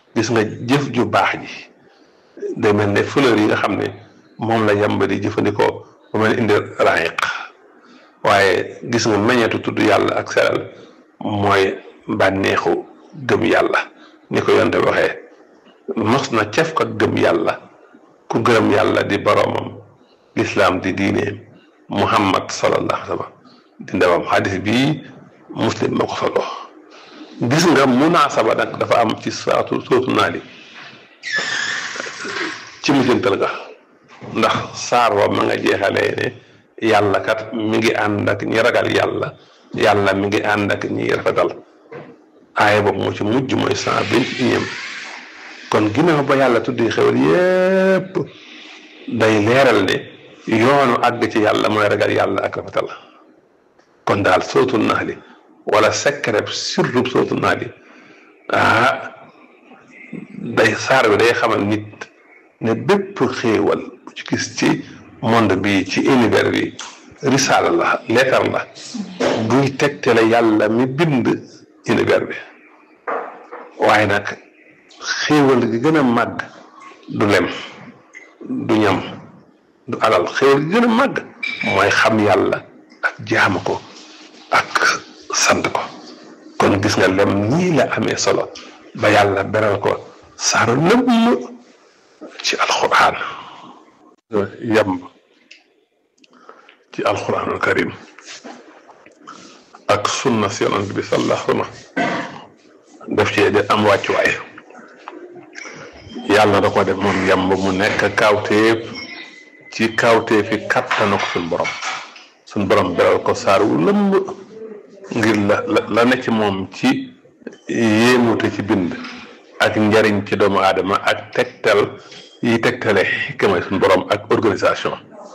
gis nga jëf ju baax ji day mel ne fleur yi nga xam ne moom la yamba di jëfandikoo ba mel indi rayiq waaye gis nga meññeetu tudd yàlla ak selal mooy bànneexu gëm yàlla ni ko yonte waxee mos na cef ko gëm yàlla ku gërëm yàlla di boroomam lislaam di diineem muhammad sallallahu alayhi wa sallam di ndewam xadis bii muslim ma ko solo gis nga munaasaba nag dafa am ci saatu sootu naali ci mujjantal ga ndax saar wa ma nga jeexalee ne yàlla kat mi ngi ànd ak ñi ragal yàlla yàlla mi ngi ànd ak ñi rafetal aaya boobu moo ci mujj mooy cent vingt et unième kon ginnaaw ba yàlla tuddi xewal yépp day leeral ne yoonu àgg ci yàlla mooy ragal yàlla ak rafetal kon daal sootu naali wala secret surtout sootu naali ah day saar bi day xamal nit ne bépp xéewal bu ci gis ci monde bi ci univers bi risaala la leetar la buy tegtale yàlla mi bind univers bi waaye nag xéewal gi gën a màgg du lem du ñam du alal xéewal gi gën a màgg mooy xam yàlla ak jaamu ko ak sant ko kon gis nga lem nii la amee solo ba yàlla beral ko saaru lëmm ci alxuraan yamb ci alxuraanul karim ak sunna si yonent bi sallallahu alayhi wa sallam def ci de am wàccuwaay yàlla da ko def moom yamb mu nekk kawteef ci kawteefi kattana ko suñ borom suñ borom beral ko saar wu lëmb ngir la la ne ci moom ci yéemute ci bind ak njariñ ci doomu aadama ak tegtal yi tegtale xikkamay suñ borom ak organisation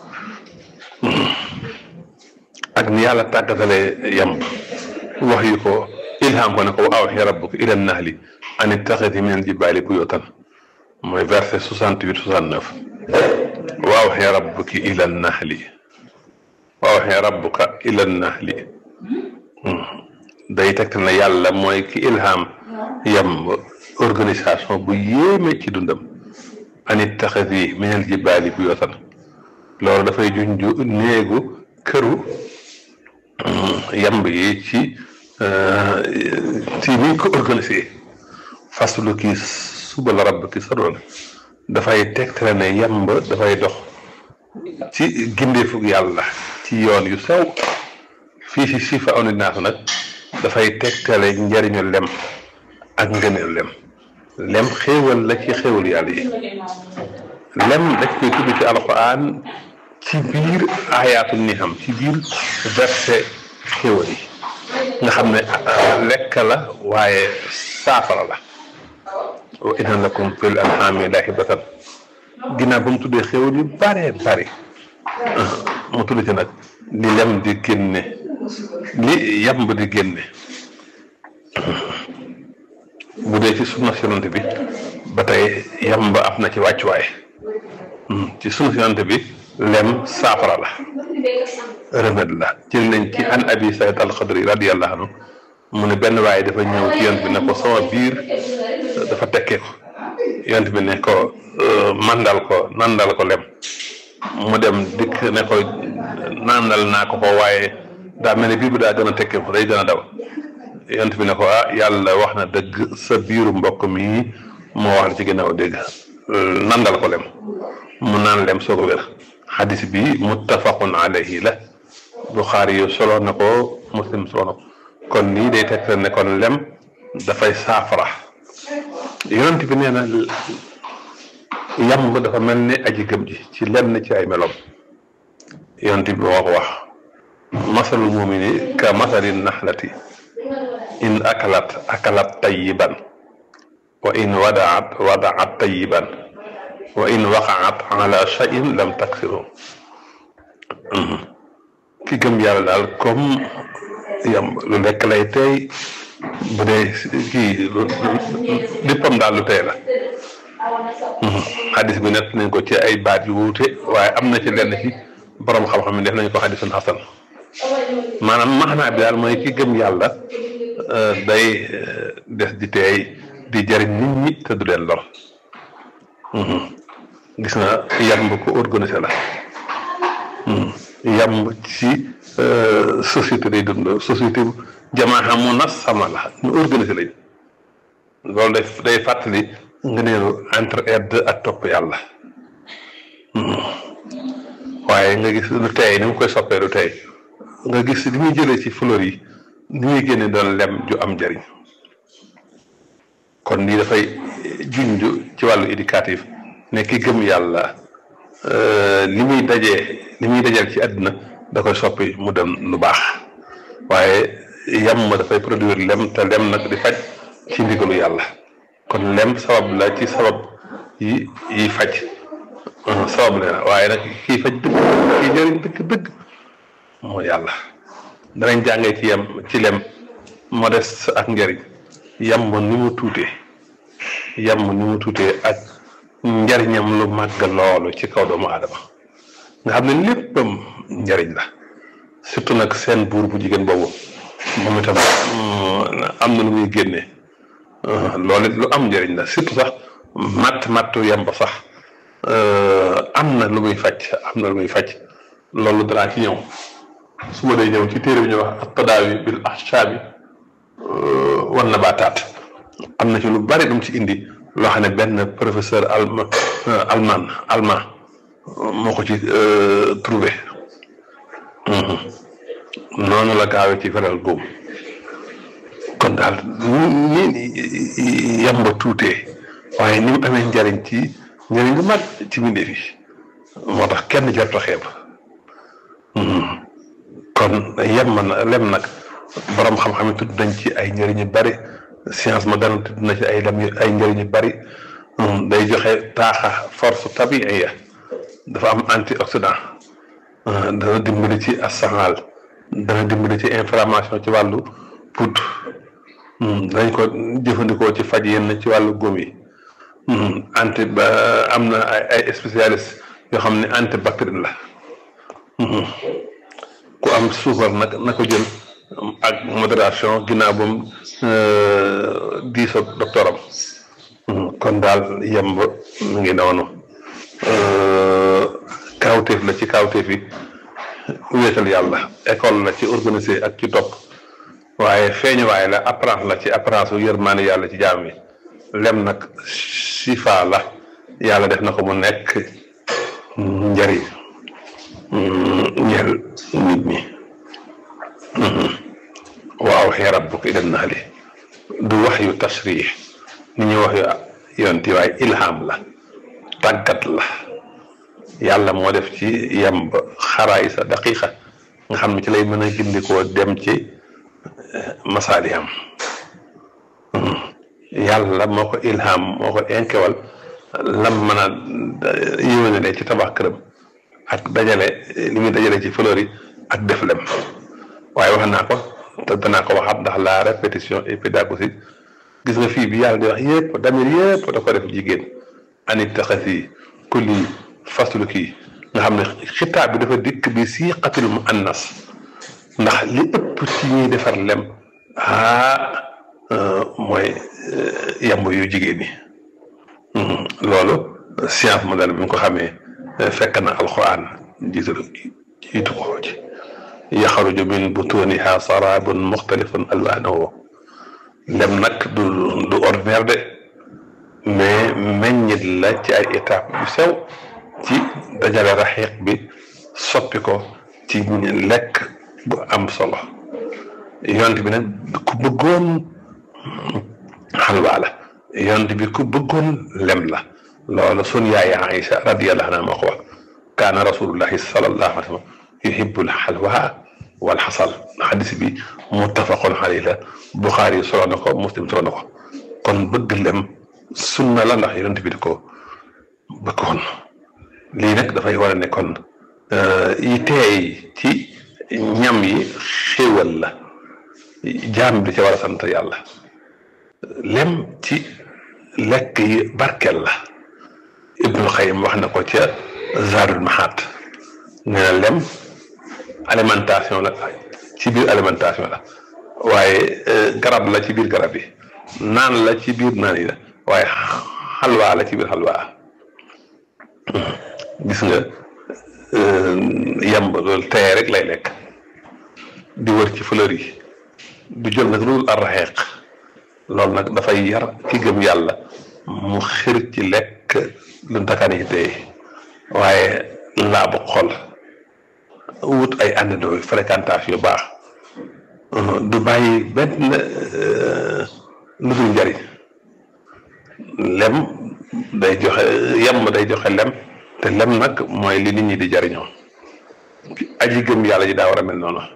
ak ni yàlla tàggatale yamb wax yu ko ilham ko ne ko wa awxi rabbuka ila nahli an ittaxidi min aljibaali buyutan mooy verset soixante huit soixante neuf wa awxi rabbuki ila nahli wa awxi rabbuka ila nahli day tegtal ne yàlla mooy ki ilham yamb organisation bu yéeme ci dundam an ittaxidi min aljibaali buyutan loolu dafay junju néegu këru yamb yi ci ci ni ko organisé faslu kii suba la rabb ki sadoon dafay tegtale ne yamb dafay dox ci gindeefug yàlla ci yoon yu sew fii si sifa oninaas nag dafay tegtale njariñu lem ak ngëneel lem lem xéewal la ci xéewal yàlla yi lem dañ koy tudd ci alquran ci biir ayaatu ni xam ci biir verset xéewal yi nga xam ne lekk la waaye saafara la wa inna lakum fil an'aami laa'ibatan ginnaaw ba mu tuddee xéewal yu bare bari mu tudd ci nag li lem di génne li yamb di génne bu dee ci sunna yonent bi ba tey yamb am na ci wàccuwaay ci sunna yonent bi lem saafara la remède la jël nañ ci an abi sayd alxadri radiyallahu anhu mu ne benn waaye dafa ñëw ci yonent bi ne ko sama biir dafa tekkee ko yonent bi ne ko mandal ko nandal ko lem mu dem dikk ne ko nandal naa ko ko waaye daa mel ne biir bi daa gën a tekkee ko day gën a daw yonent bi ne ko ah yàlla wax na dëgg sa biiru mbokk mi moo wax la ci ginnaaw dégg nandal ko lem mu naan lem soo ko wér xadis bi muttafaqun alayhi la buxaari yu solo na ko muslim solo na ko kon lii day tegtal ne kon lem dafay saafara yonent bi nee na yamb dafa mel ni aji gëm ji ci lenn ci ay melom yonent bi moo ko wax masalul mumini ka masali naxlati in akalat akalat tayiban wa in wadaat wadaat tayiban wa in waqaat ala shay'in lam taksiru ki gëm yàlla daal comme yam lu lekk lay tey bu dee kii léppam daal lu tey la xadis bi nett nañ ko ci ay baat yu wuute waaye am na ci lenn ci borom xam-xam yi def nañ ko xadisun xasan maanaam maxnaa bi daal mooy ki gëm yàlla day des di teey di jariñ nit ñi te du leen lor gis nga yamb ko organisé la yamb ci société day dund société jamaa mu nas sama la ñu organisé lañ loolu day day fàttali nga neelu entre aide ak topp yàlla waaye nga gis lu tey ni mu koy soppee lu tey nga gis li muy jëlee ci fleur yi ni muy génne doon lem ju am njariñ kon lii dafay junj ci wàllu éducatif ne ki gëm yàlla li muy dajee li muy dajeel ci àddina da koy soppi mu dem lu baax waaye yam ma dafay produire lem te lem nag di faj ci ndigalu yàlla kon lem sabab la ci sabab yi yi faj sabab la waaye nag kii faj dëgg kii njëriñ dëgg dëgg mooy yàlla danañ jàngee ci yem ci lem modeste ak njëriñ yamb ni mu tuutee yamb ni mu tuutee ak njariñam lu màgg loolu ci kaw doomu aadama nga xam ne léppam njariñ la surtout nag seen buur bu jigéen boobu moom itam am na lu muy génnee loolu lu am njariñ la surtout sax matt mattu yamb sax am na lu muy faj am na lu muy faj loolu danaa ci ñëw su ma day ñëw ci téere bi ñu wax at-tadaawi bil ahshaabi wan nabaataat am na ci lu bari lu mu ci indi loo xam ne benn professeur allemand allemand allemand moo ko ci trouvé noonu la gaawee ci feral góom kon daal ni ni yamba tuutee waaye ni mu amee njariñ ci njariñ lu mag ci mbindeef yi moo tax kenn jarta xeeb kon yem na lem nag borom xam-xam yi tudd nañ ci ay njëriñ yu bari science moderne tudd na ci ay lem ay njëriñ yu bari day joxe taaxa force tabiiya dafa am antioxydant dana dimbali ci asanal dana dimbali ci inflammation ci wàllu pout dañ ko jëfandikoo ci faj yenn ci wàllu góom yi anti ba am na ay ay spécialiste yoo xam ne antibactérien la ku am suukar nag na ko jël ak modération ginnaaw ba mu diisoo docteur am kon daal yemb mu ngi noonu kawteef la ci kawteef yi wéetal yàlla école la ci organisé ak ci topp waaye feeñuwaay la apparence la ci apparence u yërmaane yàlla ci jaam yi lem nag sifa la yàlla def na ko mu nekk njariñ ñeel nit ñi waaw xee rabbuka ilan naali du wax yu tasrix ni ñuy wax yu yonti waaye ilham la tàggat la yàlla moo def ci yemb xaraay sa daqiqa nga xam ne ci lay mën a gindikoo dem ci masaali am yàlla moo ko ilham moo ko inkewal lam mën a yéwénale ci tabax këram ak dajale li muy dajale ci fleur yi ak def lem waaye wax naa ko te danaa ko waxaat ndax la répétition et pédagogie gis nga fii bi yàlla di wax yëpp damir yëpp da ko def jigéen anit taxasi kulli faslu kii nga xam ne xitaab bi dafa dikk bi siqatil mu annas ndax li ëpp ci ñuy defar lem ah mooy yamb yu jigéen ñi loolu science moderne bi nga ko xamee fekk na alquran jiital jiitu ko ci yaxaruju min butuniha sarabun muxtalifun alwaanahu lem nag du du ordinaire de mais meññit la ci ay étape yu sew ci dajale raxiq bi soppi ko ci lekk bu am solo yont bi nag ku bëggoon xalwa la yont bi ku bëggoon lem la loolu sun yaay Aïcha radiyallahu anha moo ko wax kaana rasulullahi sallallahu alayhi wa sallam yuhibbul xalwa wal xasal xadis bi muttafaqun alayhi la Buxaari solo na ko Muslim solo na ko kon bëgg lem sunna la ndax yonent bi di ko bëggoon lii nag dafay war a ne kon yi teey ci ñam yi xéewal la jaam bi ci war a sant yàlla lem ci lekk yi barkeel la Ibnul Xayyim wax na ko ca Zaadul Maxaat nee na lem alimentation la ci biir alimentation la waaye garab la ci biir garab yi naan la ci biir naan yi la waaye xalwaa la ci biir xalwaa gis nga yamb loolu teye rek lay lekk di wër ci fleur yi du jël nag loolu arraxeeq loolu nag dafay yar ki gëm yàlla mu xir ci lekk lu ndakaan yi tey waaye laabu xol wut ay àndandoo fréquentation yu baax du bàyyi benn lu dul njariñ lem day joxe yem day joxe lem te lem nag mooy li nit ñi di jariñoo aji gëm yàlla ji daa war a mel noonu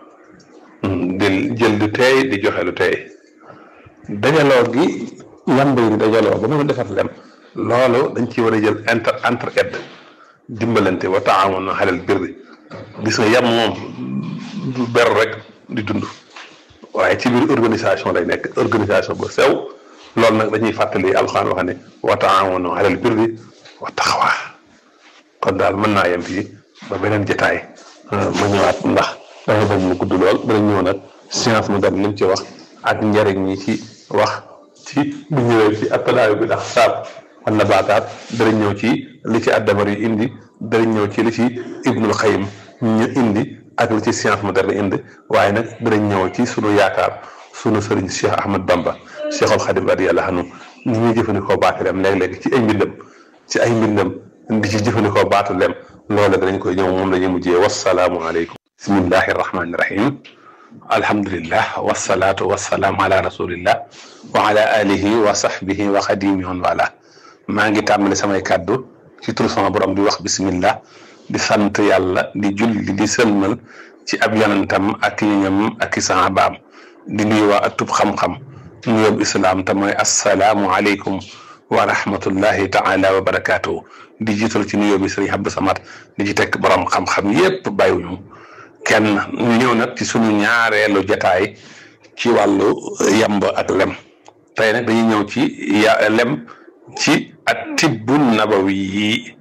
di jël lu teey di joxe lu teey dajaloo gi yamb yi dajaloo ba mën a defar lem loolu dañ ci war a jël entre entre aide dimbalante wa taawun alal birri gis nga yam moom du ber rek di dund waaye ci biir organisation lay nekk organisation bu sew loolu nag dañuy fàttali alxuraan wax ne wa taawun alal birri wa taqwa kon daal mën naa yem fii ba beneen jotaay ma ñëwaat ndax dafa bañ mu gudd lool danañ ñëw nag science moderne li mu ci wax ak njëriñ ñi ci wax ci bu ñëwee ci attalaayu bi ndax saab wan na baataat danañ ñëw ci li ci addamar yi indi danañ ñëw ci li ci ibnul xayim ñu indi ak li ci science moderne indi waaye nag danañ ñëw ci sunu yaakaar sunu sëriñ Cheikh Ahmad Bamba Cheikhul Xadim radiyallahu anhu ni ñuy jëfandikoo baatu lem léeg-léeg ci ay mbindam ci ay mbindam di ci jëfandikoo baatu lem loolu danañ koy ñëw moom la ñuy mujjee wasalaamu aleykum bismillahi rahmaani rahim alhamdulillah wasalaatu wasalaamu ala rasulillah wa ala alihi wa sahbihi wa xadimi on wala maa ngi tàmbali samay kàddu ci tur sama borom di wax bismillah di sant yàlla di julli di sëlmal ci ab yonentam ak ñoñam ak i sahabaam di nuyu waa atub xam-xam nuyoob islaam te mooy assalaamu aleykum wa rahmatullahi taala wa barakaatu di jiital ci nuyoo bi sëriñ Abdou Samad di ci tekk borom xam-xam yépp bàyyiwuñu kenn ñu ñëw nag ci sunu ñaareelu jataay ci wàllu yamb ak lem tey nag dañuy ñëw ci ya lem ci at tibbu nabawi yi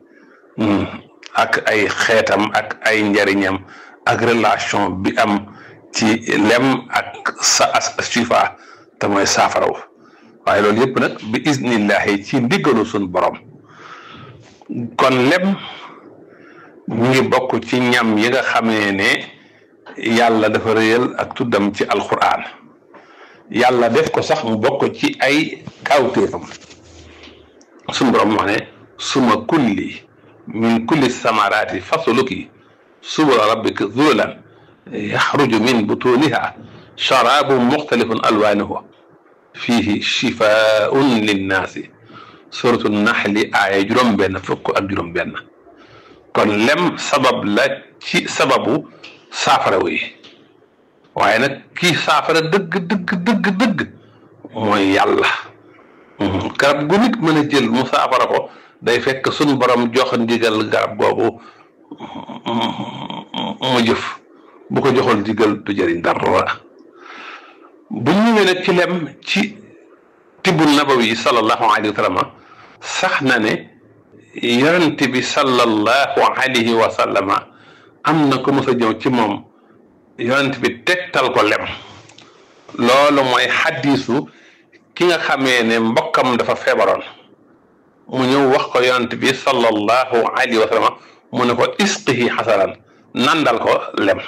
ak ay xeetam ak ay njariñam ak relation bi am ci lem ak sa shifa te mooy saafaraw waaye loolu yëpp nag bi iznillahi ci ndiggalu suñ borom kon lem ñu ngi bokk ci ñam yi nga xamee ne yàlla dafa réyal ak tuddam ci alquran yàlla def ko sax mu bokk ci ay kawtéefam suñ borom wax ne suma kulli min kulli samaraati fasluki subula rabbika zulan yaxruju min butuniha sharabun muxtalifun alwanuhu fihi shifaun linnaasi suratu naxli aaya juróom benn fukk ak juróom benn kon lem sabab la ci sababu saafara wi waaye nag kii saafara dëgg dëgg dëgg dëgg mooy yàlla garab gu nit mën a jël mu saafara ko day fekk suñ borom jox ndigal garab googu mu jëf bu ko joxul ndigal du jëriñ dara bu ñëwee nag ci lem ci tibbu nabawi sallallahu alayhi wa sallam sax na ne yonent bi sallallahu alayhi wa sallama am na ko mos a ñëw ci moom yonent bi tegtal ko lem loolu mooy xaddiisu ki nga xamee ne mbokkam dafa feebaroon mu ñëw wax ko yonent bi sallallahu alayhi wa sallam mu ne ko isqihi xasaran nandal ko lem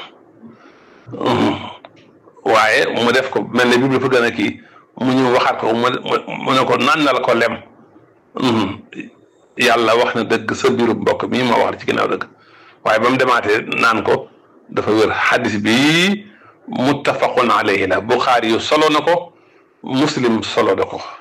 waaye mu def ko mel ne bi dafa gën a kii mu ñëw waxaat ko mu ne ko nandal ko lem yàlla wax na dëgg sa biiru mbokk mii ma wax ci ginnaaw dëgg waaye ba mu demaatee naan ko dafa wér xadis bi muttafaqun alayhi la buxaari yu solo na ko muslim solo na ko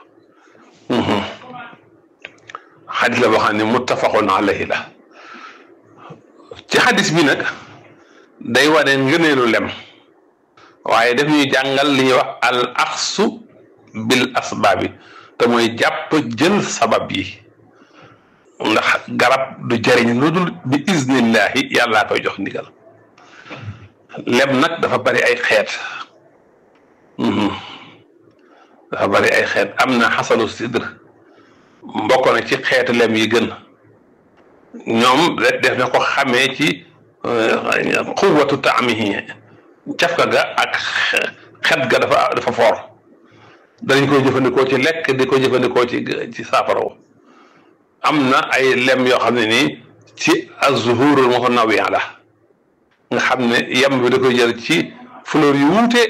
xadis la boo xam ne muttafaqun alayhi la ci xadis bi nag day wane ngëneelu lem waaye daf ñuy jàngal li ñuy wax al axsu bil asbaabi te mooy jàpp jël sabab yi ndax garab du jëriñ lu dul bi iznillahi yàllaa koy jox ndigal lem nag dafa bari ay xeet dafa bari ay xeet am na xasalu sidr mbokk na ci xeetu lem yi gën ñoom def na ko xamee ci quwwatu taamihi cafka ga ak xet ga dafa dafa foor danañ koy jëfandikoo ci lekk di ko jëfandikoo ci ci saafara am na ay lem yoo xam ne nii ci azzuhurul mutanawwi'a la nga xam ne yem bi da koy jël ci fleur yu wuute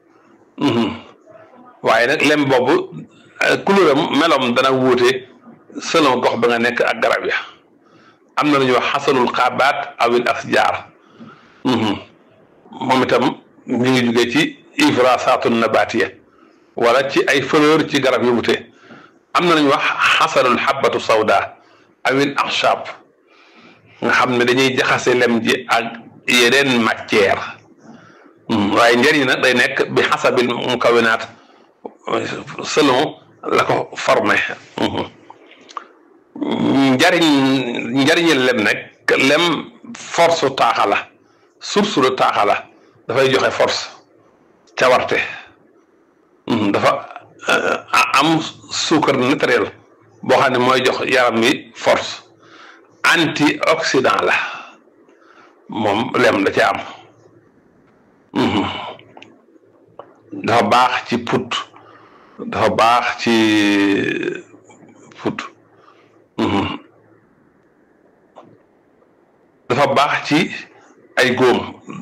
waaye nag lem boobu couleuram melom dana wuute selon gox ba nga nekk ak garab ya am na lu ñuy wax xasanul xaabaat awil asjaar moom itam mi ngi jugee ci ifrasatun nabatiya wala ci ay fleur ci garab yu wute am na lu ñuy wax xasanul xabatu sawda awil axshab nga xam ne dañuy jaxase lem ji ak yeneen matière waaye njëriñ nag day nekk bi xasabil mukawinaat selon la ko formé njariñ njariñi lem nag lem force taaxa la source de taaxa la dafay joxe force cawarte dafa am suukar naturel boo xam ne mooy jox yaram wi force antioxydant la moom lem da ci am dafa baax ci put dafa baax ci put dafa baax ci ay góom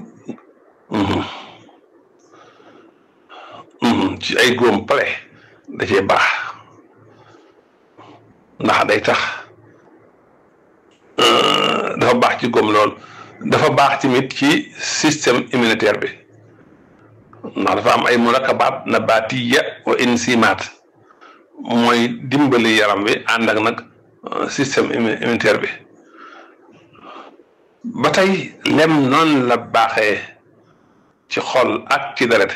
ci ay góom pale da cee baax ndax day tax dafa baax ci góom lool dafa baax tamit ci système immunitaire bi ndax dafa am ay murakabaat nabatiya wa enzymaat mooy dimbali yaram bi ànd ak nag système immunitaire bi ba tey lem noonu la baaxee ci xol ak ci deret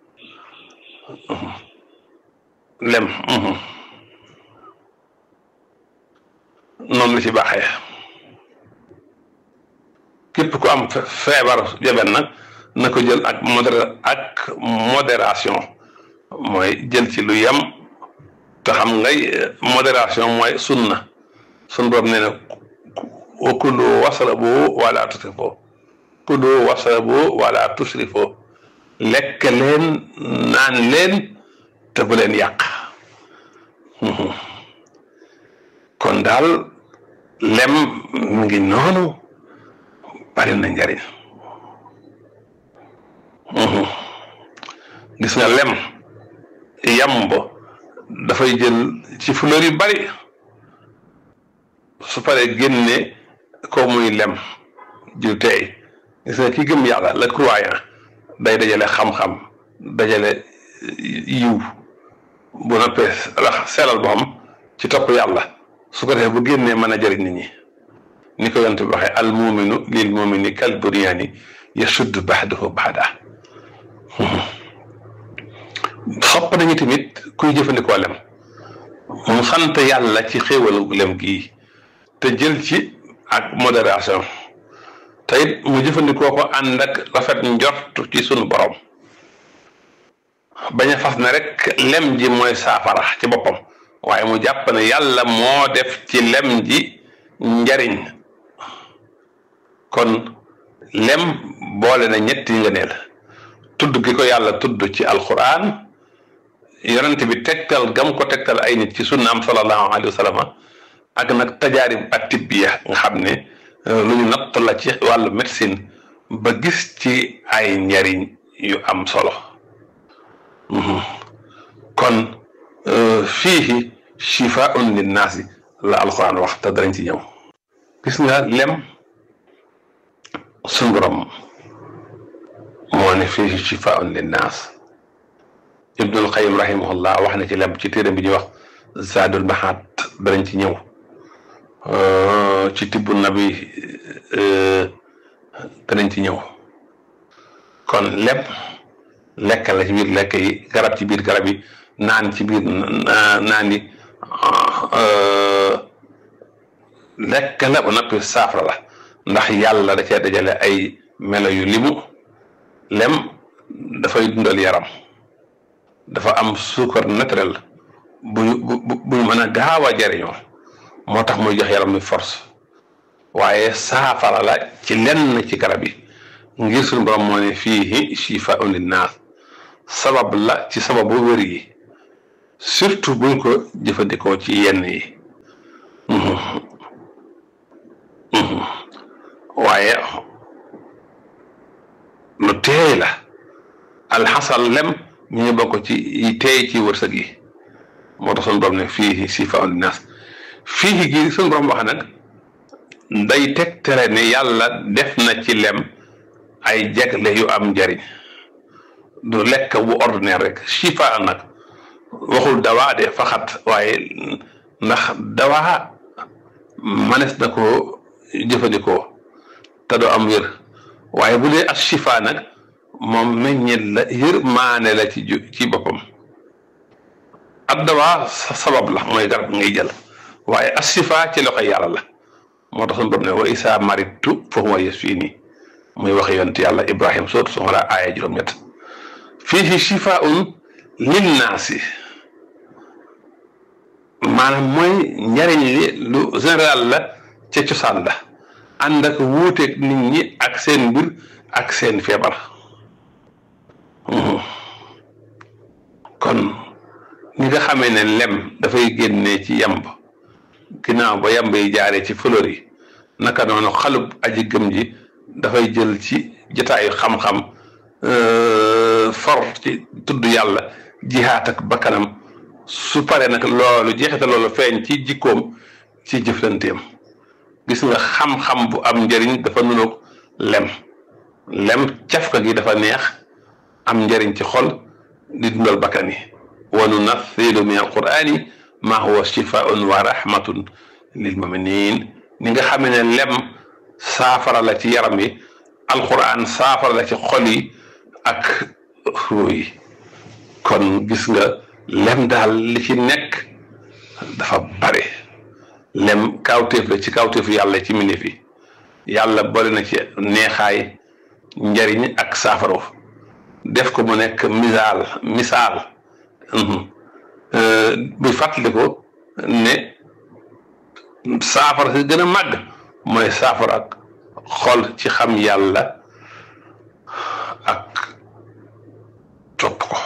lem noonu la ci baaxee képp ku am feebar jabet nag na ko jël ak modér ak modération mooy jël ci lu yem te xam ngay modération mooy sunna sun borom nee na kulu wasrabu wala tusrifu kulu wasrabu wala tusrifu lekk leen naan leen te bu leen yàq kon daal lem mu ngi noonu bari na njariñ gis nga lem yamb dafay jël ci fleur yu bari su paree génne ko muy lem ju tey gis nga ki gëm yàlla le croyant day dajale xam-xam dajale yiw bu noppee la seelal boppam ci topp yàlla su ko defee bu génnee mën a jëriñ nit ñi ni ko yonent bi waxee al muminu lil mumini kal bunyaani yasuddu baxdahu baxda sopp nañu tamit kuy jëfandikoo lem mu sant yàlla ci xéewalu lem gii te jël ci ak modération te it mu jëfandikoo ko ànd ak rafet njort ci sunu borom bañ a fas ne rek lem ji mooy saafara ci boppam waaye mu jàpp ne yàlla moo def ci lem ji njariñ kon lem boole na ñetti ngëneel tudd gi ko yàlla tudd ci alquran yonent bi tegtal gam ko tegtal ay nit ci sunnaam sallallahu alayhi wa sallam ak nag tajaarib ak tibbiya nga xam ne lu ñu natt la ci wàllu médecine ba gis ci ay njariñ yu am solo kon fiihi shifaun linnaasi la alquran wax te darañ ci ñëw gis nga lem suñu borom moo ne fiihi shifaun linnaas ibnul qayim rahimahullah wax na ci lem ci téere bi ñuy wax zaadul mahaat danañ ci ñëw ci tibbu nabi danañ ci ñëw kon lem lekk la ci biir lekk yi garab ci biir garab yi naan ci biir naan yi lekk la ba noppi saafara la ndax yàlla da cee dajale ay melo yu limu lem dafay dundal yaram dafa am suukar naturel bu bu bu mën a gaaw a jariñoo moo tax muy jox yaram mi force waaye saafara la ci lenn ci garab yi ngir suñu borom moo ne fiihi shifaa'un linnaas sabab la ci sababu wér yi surtout buñ ko jëfandikoo ci yenn yi waaye lu teey la alxasal lem ñu ngi bokk ci yi teey ci wërsëg yi moo tax suñu borom ne fii sifa linnaas fii gi suñu borom wax nag day teg tere ne yàlla def na ci lem ay jagle yu am njariñ du lekk bu ordinaire rek shifa nag waxul dawaa de faxat waaye ndax dawaa manes na ko jëfandikoo te doo am wér waaye bu dee as shifa nag moom meññet la yër maane la ci ci boppam ab dawaa sabab la mooy garab ngay jël waaye as shifa ci loxo yàlla la moo tax suñu borom ne wa isa maritu fa huwa yasfini muy waxe yonent yàlla ibrahim sootu su la aaya juróom-ñett fiihi shifaun linnaasi maanaam mooy njariñ li lu général la ca cosaan la ànd ak wuuteeg nit ñi ak seen mbir ak seen feebar kon ni nga xamee ne lem dafay génnee ci yamb ginnaaw ba yamb yi jaaree ci fleur yi naka noonu xalub aji gëm ji dafay jël ci jotaayu xam-xam for ci tudd yàlla jihaat ak bakkanam su paree nag loolu jeexita loolu feeñ ci jikkoom ci jëflanteem gis nga xam-xam bu am njëriñ dafa nuroog lem lem cafka gi dafa neex am njëriñ ci xol di dundal bakkan yi wa nunathilu min alqurani ma huwa shifaun wa rahmatun lil muminin ni nga xamee ne lem saafara la ci yaram yi alquran saafara la ci xol yi ak ruu yi kon gis nga lem daal li ci nekk dafa bare lem kawteef la ci kawteefu yàlla ci mbindeef yi yàlla boole na ci neexaay njariñ ak saafara def ko mu nekk misaal misaal buy fàttali ko ne saafara si gën a màgg mooy saafara ak xol ci xam yàlla ak topp ko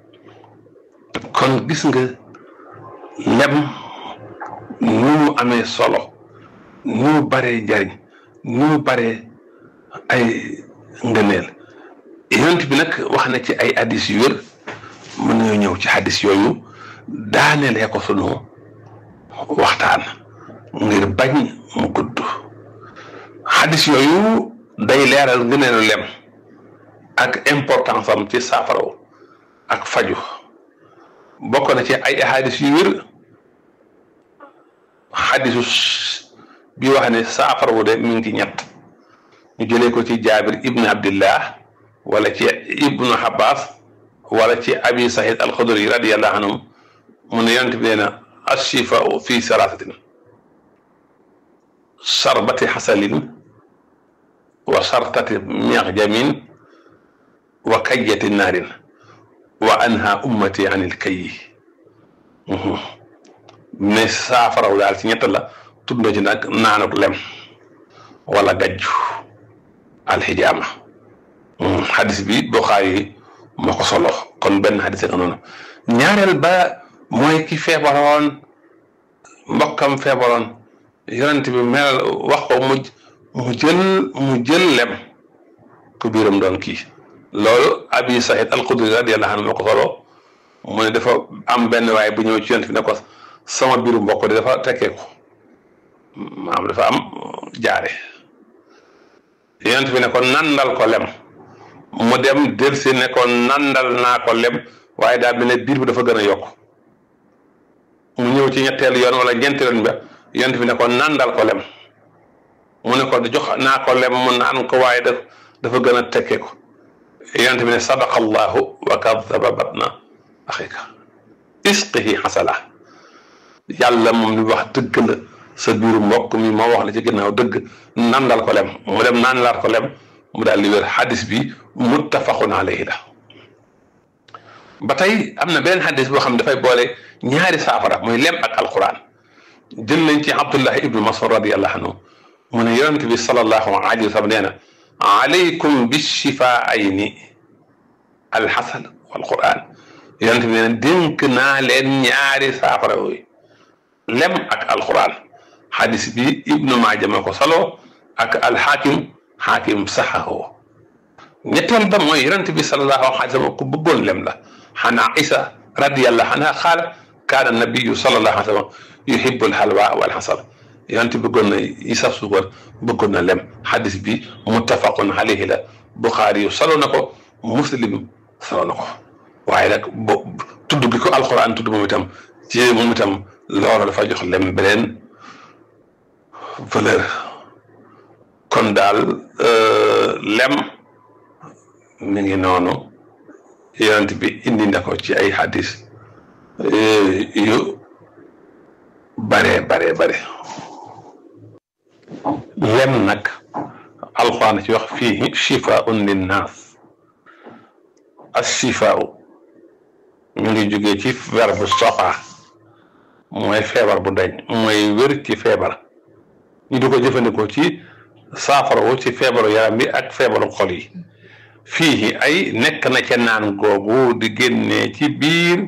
kon gis nga lem ni mu amee solo ni mu baree njariñ ni mu baree ay ngëneel yonent bi nag wax na ci ay hadis yu wér mën nañoo ñëw ci hadis yooyu daanelee ko sunu waxtaan ngir bañ mu gudd hadis yooyu day leeral ngëneelu lem ak importance am ci saafaraw ak faju bokk na ci ay hadis yu wér hadisu bi wax ne saafarawu de mi ngi ci ñett ñu jëlee ko ci jaabir ibnu abdillah wala ci ibnu abbas wala ci abi sahid alxudri radiallahu anhum mu ne yonent bi nee na ashifau fi salaasatin sarbati xasalin wa sartati miaxjamin wa kayyati naarin wa anha ummati an il kayyi ne saafaraw daal ci ñett la tudd na ci nag naanuk lem wala gajju alxijaama xadis bi Buxaari moo ko solo kon benn xadis nga noonu ñaareel ba mooy ki feebaroon mbokkam feebaroon yonent bi mel wax ko mu mu jël mu jël lem ku biiram doon kii loolu abi Saïd al-Xudri radiyallahu anhu moo ko solo mu ne dafa am benn waaye bu ñëw ci yonent bi ne ko sama biiru mbokk di dafa tekkee ko maanaam dafa am jaare yonent bi ne ko nandal ko lem mu dem delsi ne ko nandal naa ko lem waaye daal bi ne biir bi dafa gën a yokk mu ñëw ci ñetteelu yoon wala ñeenteelu yoon ba yonent bi ne ko nandal ko lem mu ne ko jox naa ko lem mu naan ko waaye daf dafa gën a tekkee ko yonent bi ne sadaqa allahu wa kadaba batna axika isqihi xasala yàlla moom li wax dëgg la sa biiru mbokk mi moo wax la ci ginnaaw dëgg nandal ko lem mu dem nandalaat ko lem mu daal di wér xadis bi muttafaqun alayhi la ba tey am na beneen xadis boo xam ne dafay boole ñaari saafara muy lem ak alquran jël nañ ci abdullah ibnu masud radiallahu anhu mu ne yonent bi salallahu alayhi wa sallam nee na alaykum bishifaayni alxasan walquran yonent bi ne dénk naa leen ñaari saafara yooyu lem ak alquran xadis bi ibnu maaja ma ko salo ak alxaakim xaakim saxahu ñetteel ba mooy yonent bi sallallahu alayhi wa sallam ku bëggoon lem la xanaa isa radiyallahu anha xaala kaana nabiyu sallallahu alayhi wa sallam yuhibbu alhalwa wal xasal yonent bëggoon na isa suukar bëggoon na lem xadis bi muttafaqun alayhi la buxaari yu salo na ko muslim salo na ko waaye nag bo tudd gi ko alquran tudd moom itam ci moom itam loolu dafa jox lem beneen valeur kon daal lem mi ngi noonu yonent bi indi na ko ci ay hadis yu bare bare bare lem nag alxuraan ci wax fii shifaun linnaas as-shifaau ñu ngi jógee ci verbe sofa mooy feebar bu dañ mooy wér ci feebar ñu di ko jëfandikoo ci saafarawu ci feebaru yaram bi ak feebaru xol yi fii ay nekk na ca naan googu di génnee ci biir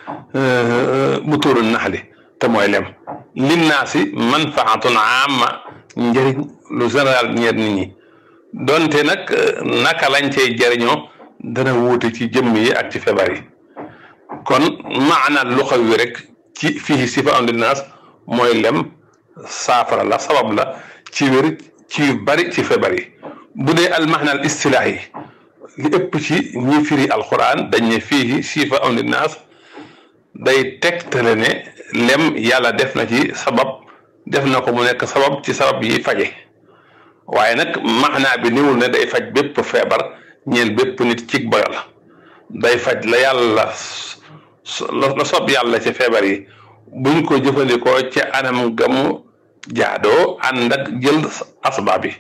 bu tuuru naxli te mooy lem linnaasi manfaatun amma njëriñ lu général ñeer nit ñi donte nag naka lañ cay jëriñoo dana wuute ci jëmm yi ak ci feebar yi kon maana lu xaw wi rek ci fii sifa an linnaas mooy lem saafara la sabab la ci wér ci yu bari ci feebar yi bu dee almaxna al istilaahi yi li ëpp ci ñi firi alquran dañ ne fii sifa an linnaas day tegtale ne lem yàlla def na ci sabab def na ko mu nekk sabab ci sabab yi faje waaye nag maanaa bi niwul ne day faj bépp feebar ñeel bépp nit cig boyal day faj la yàlla la sob yàlla ci feebar yi buñ ko jëfandikoo ci anam gamu jaadoo ànd ak jël asbaab yi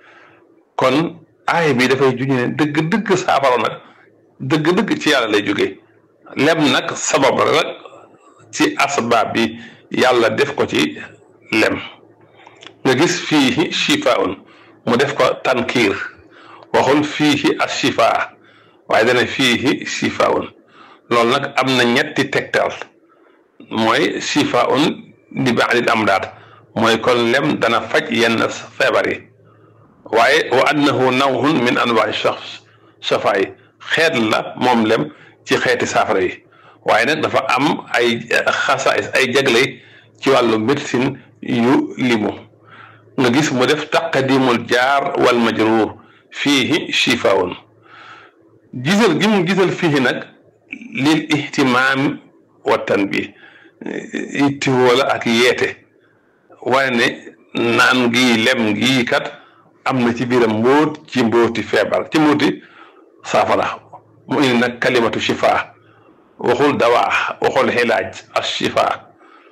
kon aay bi dafay juñu ne dëgg-dëgg saafara nag dëgg-dëgg ci yàlla lay jóge lem nag sabab la nag ci asbaab bi yàlla def ko ci lem nga gis fii shifaun mu def ko tankiir waxul fii as shifaa waaye dana fii shifaun loolu nag am na ñetti tegtal mooy shifaun li ba'dil amdaad mooy kon lem dana faj yenn feebar yi waaye wa annahu nawhun min anwaa'i shakhs shafaa yi xeet la moom lem ci xeeti saafara yi waaye nag dafa am ay xasaais ay jagle ci wàllu médecine yu limu nga gis mu def taqdimul jaar wal majruur fiihi shifaun gisal gi mu gisal fii nag lil ihtimaam wa tanbih ittiwoo la ak yeete waaye ne naan gii lem gii kat am na ci biiram mbóot ci mbóoti feebar ci mbóoti saafara mu indi nag kalimatu shifa waxul dawaa waxul xilaaj as shifa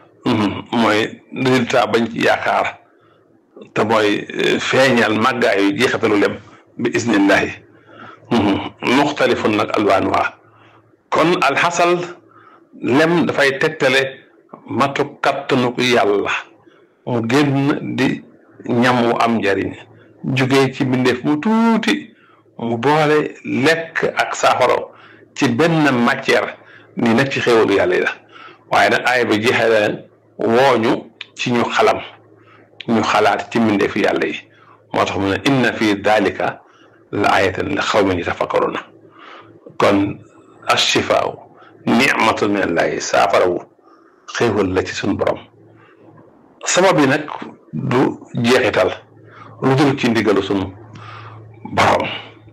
mooy résultat bañ ci yaakaar te mooy feeñal màggaayu jeexatalu lem bi isnillahi muxtalifun nag alwaan waa kon alxasal lem dafay tegtale matu kattanu ko yàlla mu génn di ñam wu am njariñ jugee ci mbindeef mu tuuti mu boole lekk ak saafaro ci benn matière ni nag ci xéwalu yàlla yi la waaye nag aaya bi jeexale wooñu ci ñu xalam ñu xalaat ci mbindeef yàlla yi moo tax mu ne inna fi dalika la ayatan li xawmin yatafakkaruna kon ashifaaw nicmatun min allahi saafarawu xéewal la ci suñ borom sabab yi nag du jeexital lu dul ci ndigalu suñ borom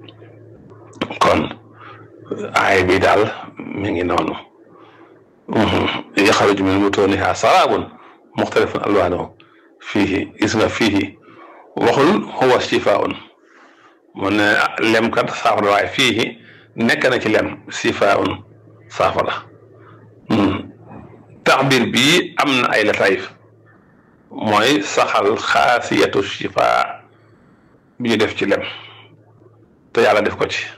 kon aay bi daal mi ngi noonu yaxaruju min butuniha saraabun muxtalifun alwaanuhu fiihi gis nga fiihi waxul huwa shifaun mu ne lemkat saafara waaye fiihi nekk na ci lem shifaun saafara taxbir bii am na ay latayif mooy saxal xaasiyatu shifa bi ñu def ci lem te yàlla def ko ci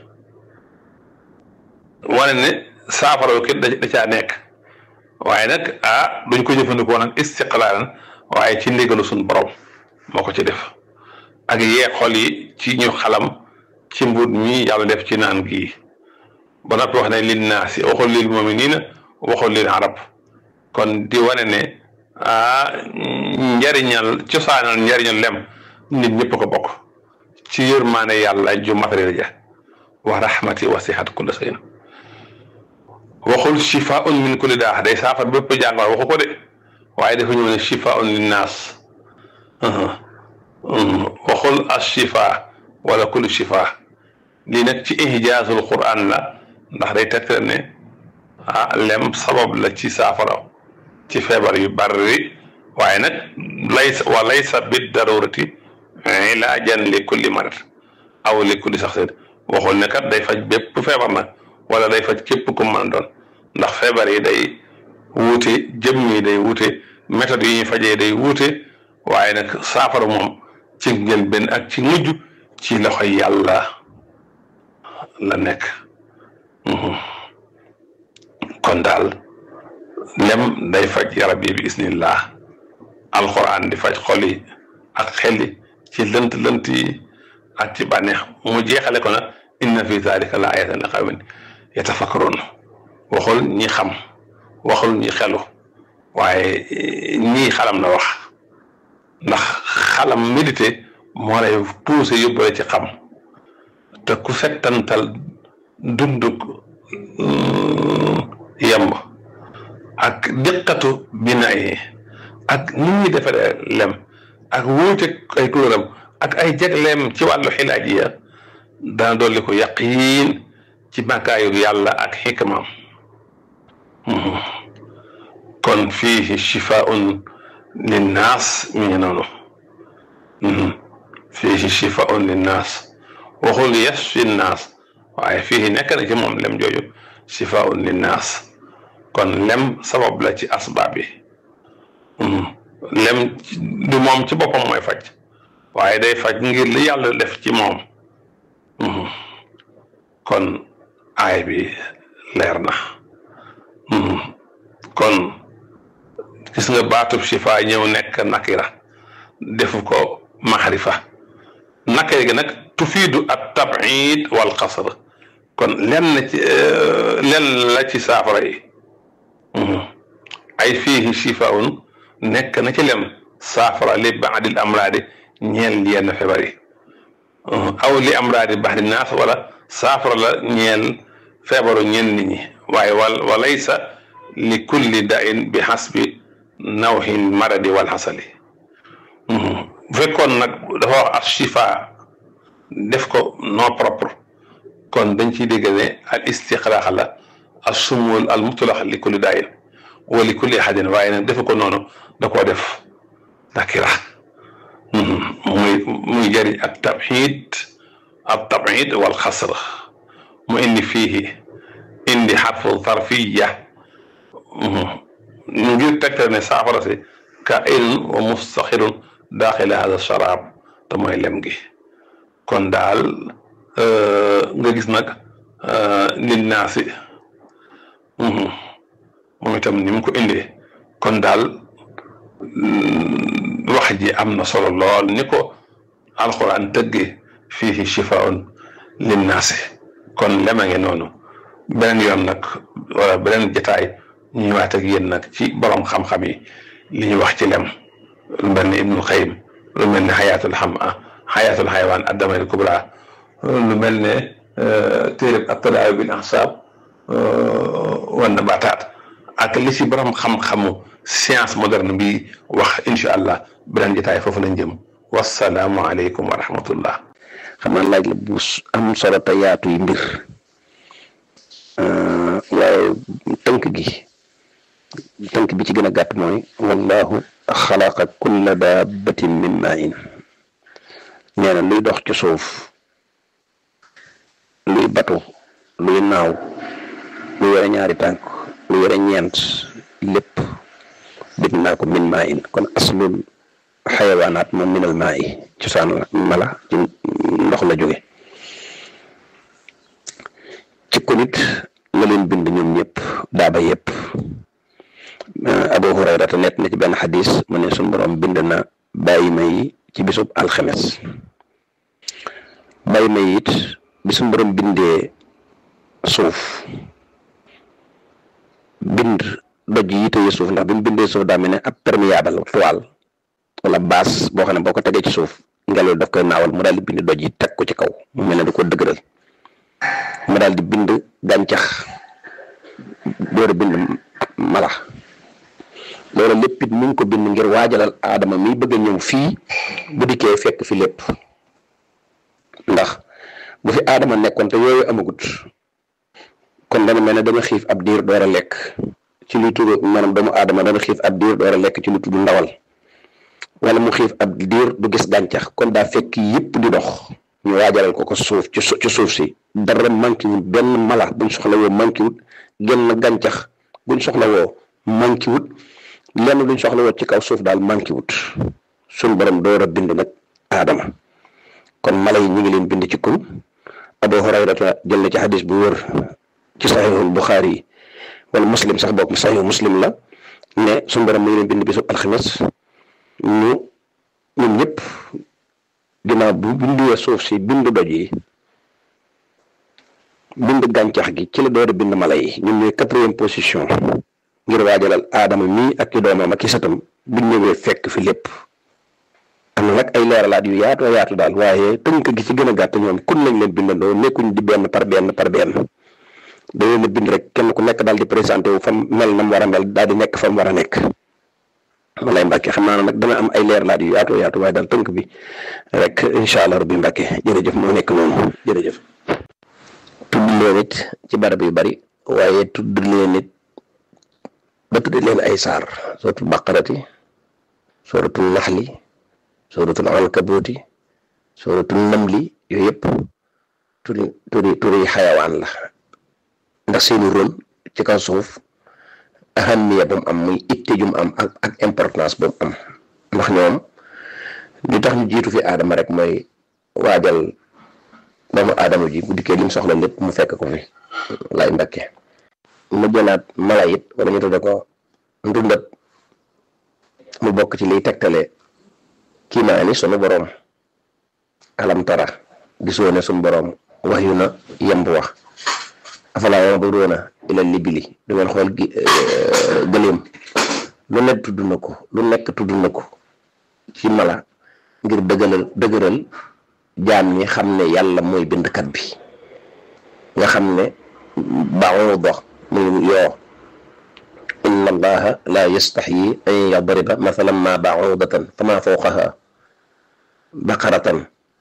wane ne saafara yu kit da caa nekk waaye nag ah duñ ko jëfandikoo nag istiqlaalan waaye ci ndigalu suñ borom moo ko ci def ak yee xol yi ci ñu xalam ci mbut mi yàlla def ci naan gii ba noppi wax ne lin naasi waxul lil muminina waxul lil arab kon di wane ne ah njariñal cosaanal njariñal lem nit ñëpp ko bokk ci yërmaane yàlla ju matériel ja wa rahmati wasihat kulla shay'in waxul shifaun min kulli daa day saafara bépp jàngoro waxu ko de waaye dafa ñëw ne shifaun linnaas waxul as shifa wala kulli shifa lii nag ci ihjaasul quran la ndax day tegtal ne ah lem sabab la ci saafara ci feebar yu bari waaye nag laysa wa laysa bid darurati ilaajan li kulli marad aw li kulli saxsin waxul ne kat day faj bépp feebar nag wala day faj képp ku mën a doon ndax feebar yi day wuute jëm yi day wuute méthode yi ñuy fajee day wuute waaye nag saafara moom ci njëlbéen ak ci mujj ci loxoy yàlla la nekk kon daal lem day faj yarab yi bi isnillah alxuraan di faj xol yi ak xel yi ci lënt lënt yi ak ci bànneex mu jeexale ko nag inna fi zalika la ayatan li qawmin yatafakkarun waxul ñi xam waxul ñi xelu waaye ñii xalam na wax ndax xalam médité moo lay poussé yóbbale ci xam te ku settantal dunduk yemb ak diqatu bina yi ak ni ñuy defaree lem ak wuute ay tuuram ak ay jagleem ci wàllu xilaaj ya dana dolli ko yaqiin ci màkkaayu yàlla ak xikmaam kon fiihi shifaun linnaas mi ngi noonu fiihi shifaun linnaas waxul yasfi nnaas waaye fiihi nekk na ci moom lem jooju shifaun linnaas kon lem sabab la ci asbaab yi lem du moom ci boppam mooy faj waaye day faj ngir li yàlla def ci moom kon aay bi leer na kon gis nga baatub shifa ñëw nekk nakira defu ko maxrifa nakira gi nag tufiidu at tabid wal xasr kon lenn ci lenn la ci saafara yi ay fiihi shifaun nekk na ci lem saafara li baadil amraadi ñeel yenn feebar yi aw li amraadi baxdi naas wala saafara la ñeel feebaru ñenn nit ñi waaye wal walaysa li kulli dain bi xasbi nawxin maradi wal xasali bu fekkoon nag dafa wax as shifa def ko non propre kon dañ ciy dégg ne al istiqlaax la as sumul al mutlax li kulli dain wa li kulli ahadin waaye nag defe ko noonu da koo def nakira muy muy jëriñ ak tabxid ak tabxid wal xasr mu indi fiihi indi xarfu tarfiya ngir tegtal ne saafara si ka ilun wa mustaxirun daaxila hada sharaab te mooy lem gi kon daal nga gis nag lin naasi moom itam ni mu ko indee kon daal wax ji am na solo lool ni ko alxuraan tëggee fiihi shifaun linnaasi kon lema ngi noonu beneen yoon nag wala beneen jataay ñu ñëwaat ak yéen nag ci borom xam-xam yi li ñu wax ci lem lu mel ni ibnul xayim lu mel ne xayaatul xam xayaatul xaywaan addamayl kubra lu mel ne téereb attadaawi bil ahsaab wan nabataat ak li ci borom xam-xamu science moderne bi wax incha allah beneen jotaay foofu lañ jëm wasalaamu aleykum wa rahmatullah xam naa laaj la bu am solo te yaatu yi mbir waaye tënk gi tënk bi ci gën a gàtt mooy wallahu xalaqa kulla dabbatin min main nee na luy dox ci suuf luy batu luy naaw lu yore ñaari tànk lu yore ñeent lépp bind naa ko min maa in kon aslul xayawaanaat moom minal maa yi cosaan la mala ci ndox la jóge ci ko nit la leen bind ñoom ñëpp daaba yëpp Abu Hurayra te net na ci benn xadis mu ne suñu borom bind na bàyyi ma yi ci bisub alxemes bàyyi ma yi it bi suñu borom bindee suuf bind doj yi tëye suuf ndax bi mu bindee suuf daa mel ne ab perméable toile wala bâche boo xam ne boo ko tegee ci suuf ngelaw daf koy naawal mu daal di bind doj yi teg ko ci kaw mu mel ne da ko dëgëral mu daal di bind gàncax door a bind mala loolu lépp it mu ngi ko bind ngir waajalal aadama mi bëgg a ñëw fii bu dikkee fekk fi lépp ndax bu fi aadama nekkoon te yooyu amagut kon dana mel ne dana xiif ab diir door a lekk ci lu tudd maanaam doomu aadama dana xiif ab diir door a lekk ci lu tudd ndawal wala mu xiif ab diir du gis gàncax kon daa fekk yëpp di dox ñu waajalal ko ko suuf ci ci suuf si dara manqué wut benn mala buñ soxla woo manqué wut genn gàncax buñ soxla woo manqué wut lenn luñ soxla woo ci kaw suuf daal manqué wut suñ borom door a bind nag aadama kon mala yi ñu ngi leen bind ci kun Abu Hurayrata jël na ci xadis bu wër ci saxiixul Buxaari yi wala muslim sax bokk saxiixu muslim la ne suñ borom mu ngi leen bind bisub alxames ñu ñun ñëpp ginnaaw bu bindee suuf si bind doj yi bind gàncax gi ci la door a bind mala yi ñun ñooy quatrième position ngir waajalal aadama mii ak i doomam ak i satam bu ñëwee fekk fi lépp am na nag ay leeralaat yu yaatu yaatu daal waaye tënk gi ci gën a gàtt ñoom kun lañ leen bindandoo nekkuñ di benn par benn par benn da leen a bind rek kenn ku nekk daal di présenté wu fam mel na mu war a mel daal di nekk fa mu war a nekk walay Mbàkke xam naa nag dana am ay leeralaat yu yaatu yaatu waaye daal tënk bi rek incha allah rabbi Mbàkke jërëjëf moo nekk noonu jërëjëf. tudd leen it ci barab yu bari waaye tudd leen it ba tudd leen ay saar sooratul baqarati sooratul naxli sooratul ankabuuti sooratul namli yooyu yëpp turi turi turi xayawaan la ndax seeni rôle ci kaw suuf ahamiya bu mu am muy itte ju mu am ak ak importance bu mu am ndax ñoom li tax ñu jiitu fi aadama rek mooy waajal doomu aadama ji bu dikkee lim soxla lépp mu fekk ko fi lay mbakke mu jëlaat mala it wala ñu tudde ko ndundat mu bokk ci liy tegtale kiimaani sunu boroom alam tara gisoo ne sunu boroom wax yu na yemb wax afalaa yanduruuna ila libili du ngeen xool gi gëléem lu nekk tudd na ko lu nekk tudd na ko ci mala ngir dëgëral dëgëral jaam ñi xam ne yàlla mooy bindkat bi nga xam ne ba'uuda muy yoo inna allaha la yastaxyi an yadriba mathalan ma ba'uudatan fama fawqaha baqaratan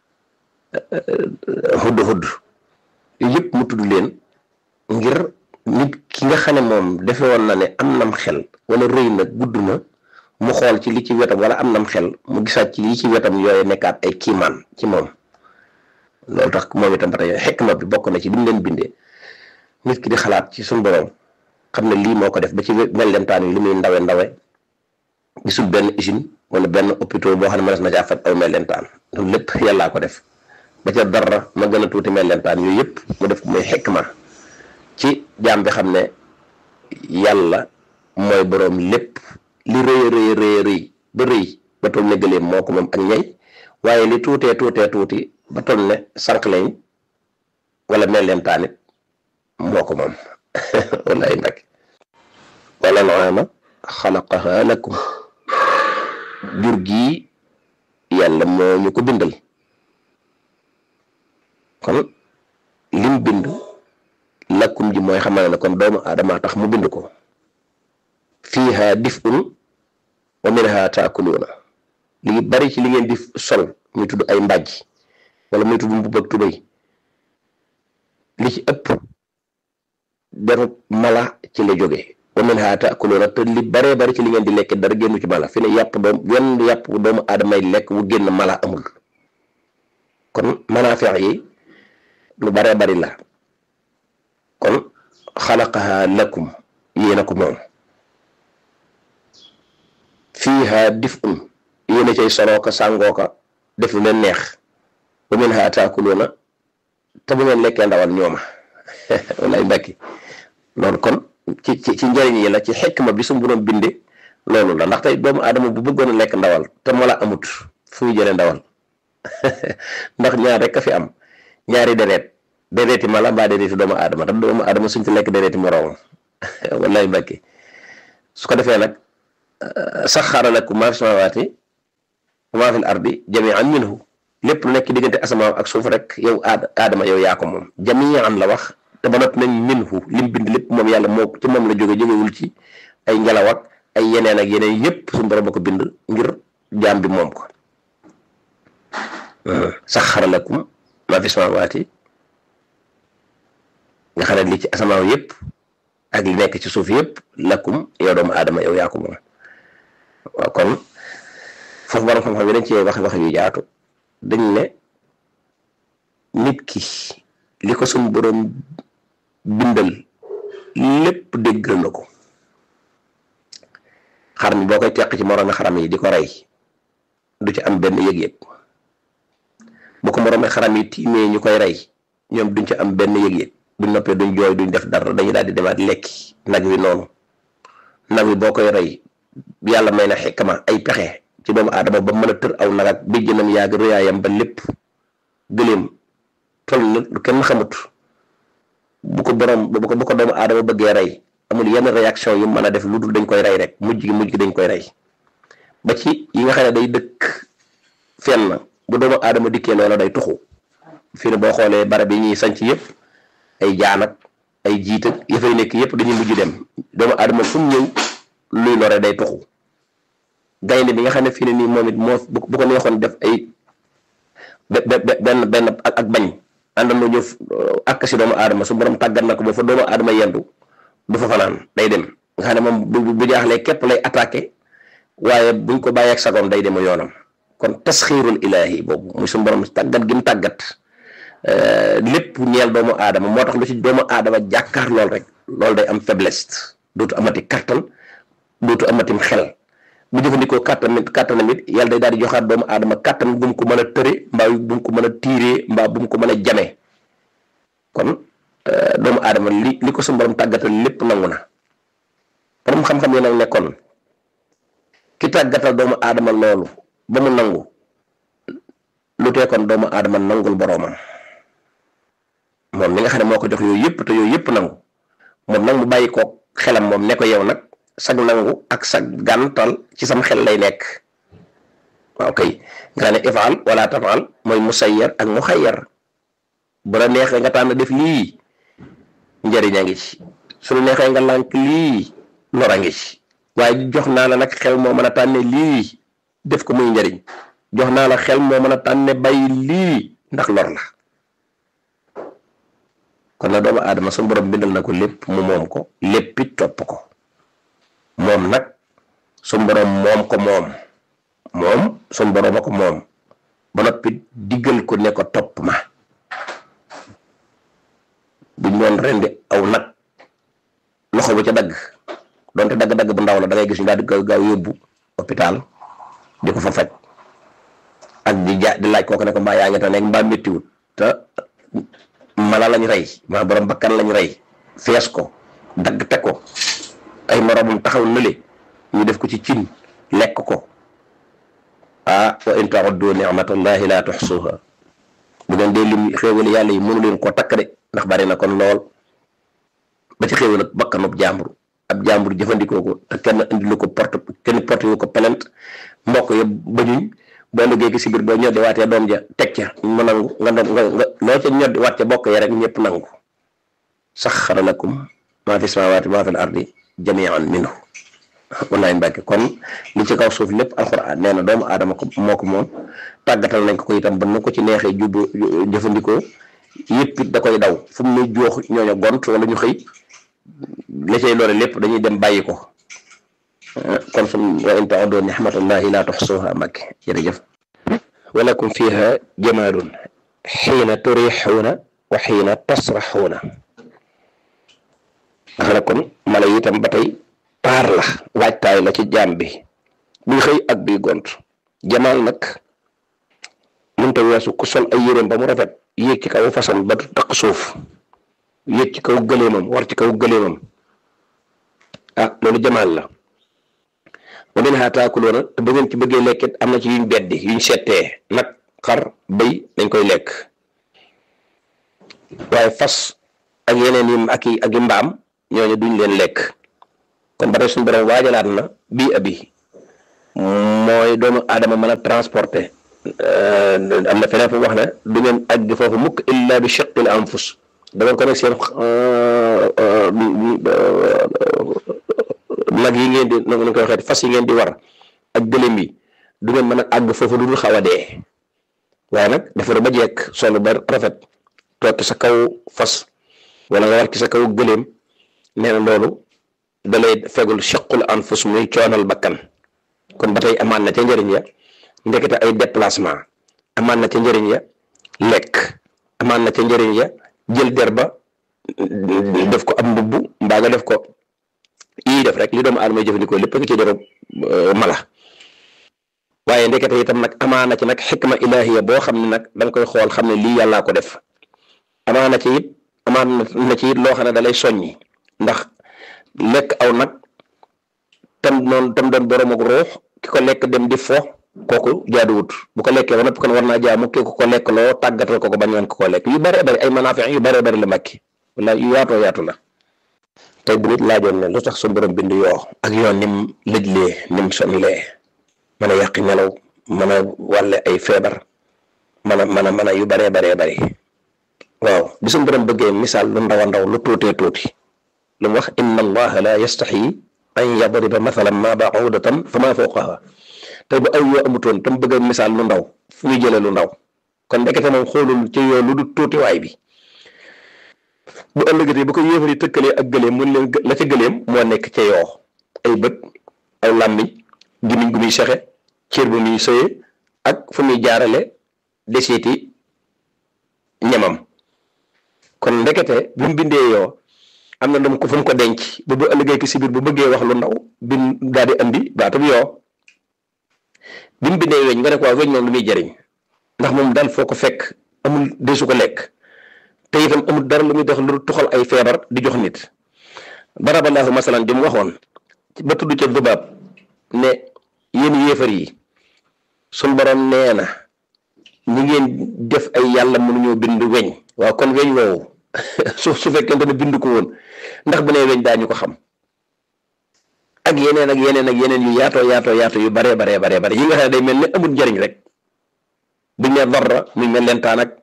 hudd hudd yëpp mu tudd leen ngir nit ki nga xam ne moom defe woon na ne am nam xel wala rëy na gudd na mu xool ci li ci wetam wala am nam xel mu gisaat ci li ci wetam yooyu nekkaat ay kiimaan ci moom loolu tax moom itam ba tey xekma bi bokk na ci li mu leen bindee nit ki di xalaat ci suñu borom xam ne lii moo ko def ba ci mellentaan yi li muy ndawe ndawe gisul benn usine wala benn hôpital boo xam ne mënees na caa faj aw mellentaan loolu lépp yàllaa ko def ba ca dara ma gën a tuuti mellentaan yooyu yëpp mu def muy xekma ci jaam bi xam ne yàlla mooy boroom lépp li rëy rëy rëy rëy ba rëy ba toll ne gëleem moo ko moom ak ñay waaye li tuutee tuutee tuuti ba toll ne sànq lañ wala mel leen taanit moo ko moom wallaay nag wala naama xalaqaha lakum jur gii yàlla moo ñu ko bindal kon lim bind lakkum ji mooy xamal ne kon doomu aadama tax mu bind ko fiiha dif'un wa minha taakuluuna li bari ci li ngeen di sol muy tudd ay mbàjj wala muy tudd mbubb ak tubéy li ci ëpp deru mala ci la jóge wa minha taakuluuna te li baree bari ci li ngeen di lekk dara génnu ci mala fi ne yàpp doom wenn yàpp doomu aadamay lekk wu génn mala amul kon manaafiq yi lu baree bari la kon xalaqaha lakum yéena ko moom fiiha dif'un yéen a cay soloo ko sàngoo ko def lu leen neex wa minha taakuluuna te bu ngeen lekkee ndawal ñooma wallaay mbakki loolu kon ci ci ci njëriñ yi la ci xikma bi su mu doon binde loolu la ndax tey doomu aadama bu bëggoon a lekk ndawal te moo la amut fu muy jëlee ndawal ndax ñaar rek a fi am ñaari deret déreeti mala mbaa déreeti doomu aadama te doomu aadama suñ fi lekk déreeti moroomam wallahi mbàkke su ko defee nag saxara lakum maa fi samawaati wa maa fi l ardi jamian minhu lépp lu nekk diggante asamaaw ak suuf rek yow aad aadama yow yaa ko moom jamian la wax te ba noppi nañ minhu lim bind lépp moom yàlla moo ci moom la jóge jógewul ci ay ngelaw ak ay yeneen ak yeneen yépp suñu borom ba ko bind ngir jaam bi moom ko saxara lakum maa fi samawaati nga xam ne li ci asamaaw yépp ak li nekk ci suuf yépp lakum yow doomu aadama yow yaa ko moom waaw kon foofu borom xam-xam yi dañ cee wax wax yu jaatu dañ ne nit ki li ko suñu borom bindal lépp déggal na ko xar mi boo koy teq ci moroomi xaram yi di ko rey du ci am benn yëg-yëg bu ko moroomi xaram yi tiimee ñu koy rey ñoom duñ ci am benn yëg-yëg buñ noppee duñ jooy duñ def dara dañuy daal di demaat lekki nag wi noonu nag wi boo koy rey yàlla may na xikma ay pexe ci doomu aadama ba mën a tër aw nag ak bijjënam yàgg rëyaayam ba lépp gëléem tol na lu kenn xamut bu ko borom bu ko bu ko doomu aadama bëggee rey amul yenn réaction yu mën a def lu dul dañ koy rey rek mujj gi mujj gi dañ koy rey ba ci yi nga xam ne day dëkk fenn bu doomu aadama dikkee loola day tuxu fii ne boo xoolee barab yi ñuy sanc yëpp ay jaan ak ay jiit ak ya fay nekk yëpp dañuy mujj dem doomu aadama fu mu ñëw luy lore day tuxu gaynde bi nga xam ne fii ne nii moom it moo bu ko neexoon def ay benn benn ak bañ àndandoo ñëw ak si doomu aadama su borom tàggat na ko ba fa doomu aadama yendu du fa fanaan day dem nga xam ne moom bu bu jaaxlee képp lay attaqué waaye buñ ko bàyyeeg sagoon day dem yoonam kon tasxiirul ilaahi boobu muy su borom tàggat gi mu tàggat lépp ñeel doomu aadama moo tax lu ci doomu aadama jàkkaar lool rek loolu day am faiblesse dootu amati kattan dootu amatim xel bu jëfandikoo kattan kattanam it yàlla day daal di joxaat doomu aadama kattan bu mu ko mën a tëre mbaa bu mu ko mën a tiiree mbaa bu mu ko mën a jame kon doomu aadama li li ko suñu borom tàggatal lépp nangu na borom xam-xam yi nag nekkoon ki tàggatal doomu aadama loolu ba mu nangu lu tee kon doomu aadama nangul boroomam moom mi nga xam ne moo ko jox yooyu yëpp te yooyu yëpp nangu moom nag mu bàyyi ko xelam moom ne ko yow nag sag nangu ak sag gàntal ci sam xel lay nekk waaw kay nga ne ifaal wala tafaal mooy musayyar ak muxayyar bu la neexee nga tànn def lii njëriñ a ngi ci su la neexee nga lànk lii lor a ngi ci waaye jox naa la nag xel moo mën a tànne lii def ko muy njëriñ jox naa la xel moo mën a tànne bàyyi lii ndax lor la kon na doomu aadama su borom bindal na ko lépp mu moom ko léppit topp ko moom nag su borom moom ko moom moom su borom a ko moom ba noppi diggal ko ne ko topp ma buñ doon rendi aw nag loxo bu ca dagg donte dagg-dagg bu ndaw la da ngay gis ñu daal di gaaw gaaw yóbbu hôpital di ko fa faj ak di ja di laaj kooku ne ko mbaa yaa ngi te nekk mbaa méttiwut te mala lañ rey maa borom bakkan lañ rey fees ko dagg teg ko ay moromam taxaw nële ñu def ko ci cin lekk ko ah wa in ta'uddu ni'matallahi la tuhsuha bu ngeen dee lim xéewali yàlla yi mënu leen koo takk de ndax bari na kon lool ba ci xéewal ak bakkanub jàmbur ab jàmbur jëfandikoo ko te kenn indilu ko porte kenn porte yu ko plainte mbokk yëpp bañuñ boo liggéey ki si biir boo ñoddi waatee doom ja teg ca mu nangu nga doon nga nga loo ca ñoddi waat ca bokk ya rek ñëpp nangu saxxara lakum maa fi samaawaati maa fi l ardi jamian minhu wallaay mbàkke kon li ci kaw suuf lépp alxuraan nee na doomu aadama ko moo ko moom tàggatal nañ ko ko itam ba nu ko ci neexee jubbu jëfandikoo yëpp it da koy daw fu mu ne joox ñooña gont wala ñu xëy la cay loole lépp dañuy dem bàyyi ko kon sum wa in ta'uddu ni'matallahi la tuhsuha mbàkke jërëjëf walakum fiha jamaalun xiina turixuuna wa xiina tasraxuuna nga xam ne kon mala yi itam ba tey taar la waajtaay la ci jaam bi buy xëy ak buy gont jamaal nag mënta weesu ku sol ay yéreem ba mu rafet yéeg ci kaw façon ba du taq suuf yéeg ci kaw gëleemam war ci kaw gëleemam ah loolu jamaal la wa minhaa taakuluuna te bu ngeen ci bëggee lekkit am na ci yuñ beddi yuñ settee nag xar bëy dañ koy lekk waaye fas ak yeneen yi ak i ak i mbaam ñooñu duñ leen lekk kon ba tey suñu borom waajalaat na bii abi mooy doomu aadama mën a transporter am na feneen fu wax ne du ngeen àgg foofu mukk illa bi shiqqil anfus da ngeen ko nekk seen nag yi ngeen di nu ñu koy waxee fas yi ngeen di war ak gëlëm yi du ngeen mën a àgg foofu lu dul xaw a dee waaye nag defar ba jekk solo ba rafet toog sa kaw fas wala nga war ci sa kaw gëléem nee na loolu da lay fegul chaqul anfus muy coonal bakkan kon ba tey amaan na ca njëriñ ya ndekete ay déplacement amaan na ca njëriñ ya lekk amaan na ca njëriñ ya jël der ba def ko am mbubb mbaa nga def ko yii def rek li doomu aadama jëfandikoo lépp nga ci deru mala waaye ndekete itam nag amaana ci nag xikma ilahiya boo xam ne nag da nga koy xool xam ne lii yàllaa ko def amaana ci it amaana na ci it loo xam ne da lay soññi ndax lekk aw nag tam noonu tam doon borom ak ruux ki ko lekk dem di fo kooku jaaduwut bu ko lekkee ba noppi kon war naa jaamu ki ko lekk loo tàggatal ko ko bañ woon ko ko lekk yu bëree bëri ay manaafi yu bëree bëri la mbàkki wala yu yaatoo yaatu la tey bu nit laajoon ne lu tax suñu borom bind yoo ak yoon nim lëjlee nim sonlee mën a yàqi nelaw mën a wàlle ay feebar mën a mën a mën a yu bëree bëree bëri waaw bi suñu borom bëggee misaal lu ndaw a ndaw lu tuutee tuuti lu mu wax inna allaha la yastaxyi an yadriba mathalan ma ba'udatan fa ma fawqaha tey bu ay yoo amutoon tam bëgg a misaal lu ndaw fu muy jëlee lu ndaw kon ndekete moom xoolul ci yoo lu du tuutiwaay bi bu ëllëgatee bu ko yéefari tëkkalee ak gëleem mun leen la ca gëleem moo nekk ca yoo ay bët aw làmmiñ gimiñ gu muy sexe cër bu muy sëye ak fu muy jaarale desiiti ñamam kon ndekete bi mu bindee yoo am na dam ko fu mu ko denc ba bu ëllëgee ki si biir bu bëggee wax lu ndaw bin daal di andi baatub yoo bi mu bindee weñ nga ne ko waaw weñ moom lu muy jëriñ ndax moom daal foo ko fekk amul desu ko lekk te itam amul dara lu muy def lu tuxal ay feebar di jox nit baraballahu masalan jëm waxoon ba tudd ca dubaab ne yéen yéefar yi suñ borom nee na ñi ngeen def ay yàlla mënuñoo bind weñ waaw kon weñ woowu su su fekkente ne bind ko woon ndax bu nee weñ daañu ko xam ak yeneen ak yeneen ak yeneen yu yaatoo yaatoo yaatoo yu baree baree baree bare yi nga xam ne day mel ne amul njariñ rek buñ ne darra muy mel lentaan ak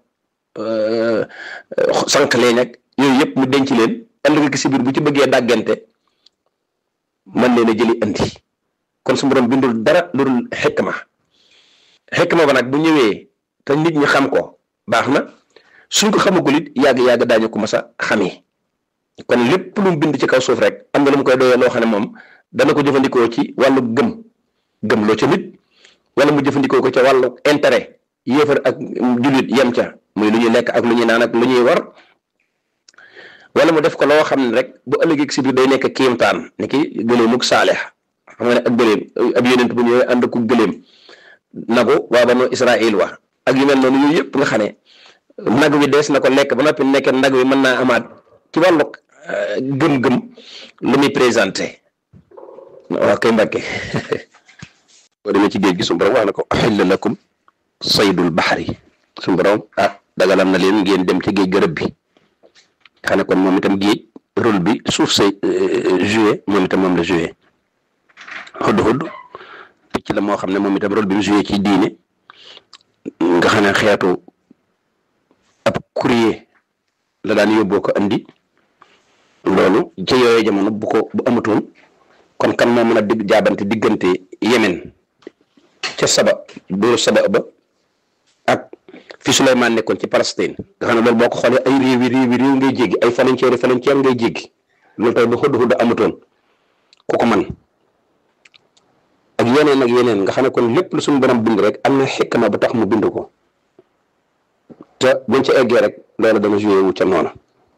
sànq leen ak yooyu yëpp mu denc leen ëllëg ki si biir bu ci bëggee dàggante mën leen a jëli andi kon su borom bindul dara lu dul xikma xikma ba nag bu ñëwee te nit ñi xam ko baax na suñ ko xamagul it yàgg-yàgg daañu ko mas a xamee kon lépp lu mu bind ci kaw suuf rek am na lu mu koy doyee loo xam ne moom dana ko jëfandikoo ci wàllu gëm gëm loo ca nit wala mu jëfandikoo ko ca wàllu intérêt yéefar ak jullit yem ca muy lu ñuy lekk ak lu ñuy naan ak lu ñuy war wala mu def ko loo xam ne rek bu ëllëgee si biir day nekk kiimtaan ni ki gëleemug saalex xam nga ne ak gëleem ab yonent bu ñëwee ànd ku gëleem nagu waa banu Israël wa ak yu mel noonu yooyu yëpp nga xam ne nag wi dees na ko lekk ba noppi nekk nag wi mën naa amaat ci wàllu gëm-gëm lu muy présenté waaw kay mbàkke boo demee ci géej gi suñu borom wax na ko axilla lakum saydul baxari suñu borom ah dagalam na leen ngeen dem ci géej gërëb bi xam ne kon moom itam géej rôle bi suuf say joué moom itam moom la joué xudd xudd picc la moo xam ne moom itam rôle bi mu joué ci diine nga xam ne xeetu ab courrier la daan yóbboo ko andi loolu ci yooyu jamono bu ko bu amatoon kon kan moo mën a digg jaabante diggante Yemen ca saba dóor saba ba ak fi Souleymane nekkoon ci Palestine nga xam ne loolu boo ko xoolee ay réewi réewi réew ngay jéggi ay frontière frontière ngay jéggi loolu tey bu xudd xudd amatoon ku ko man ak yeneen ak yeneen nga xam ne kon lépp lu suñu borom bind rek am na xikma ba tax mu bind ko te buñ ca eggee rek loolu dana joué wu ca noona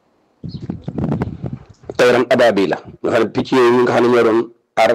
tayran ababi la nga xam ne picc yooyu nga xam ne ñoo doon aar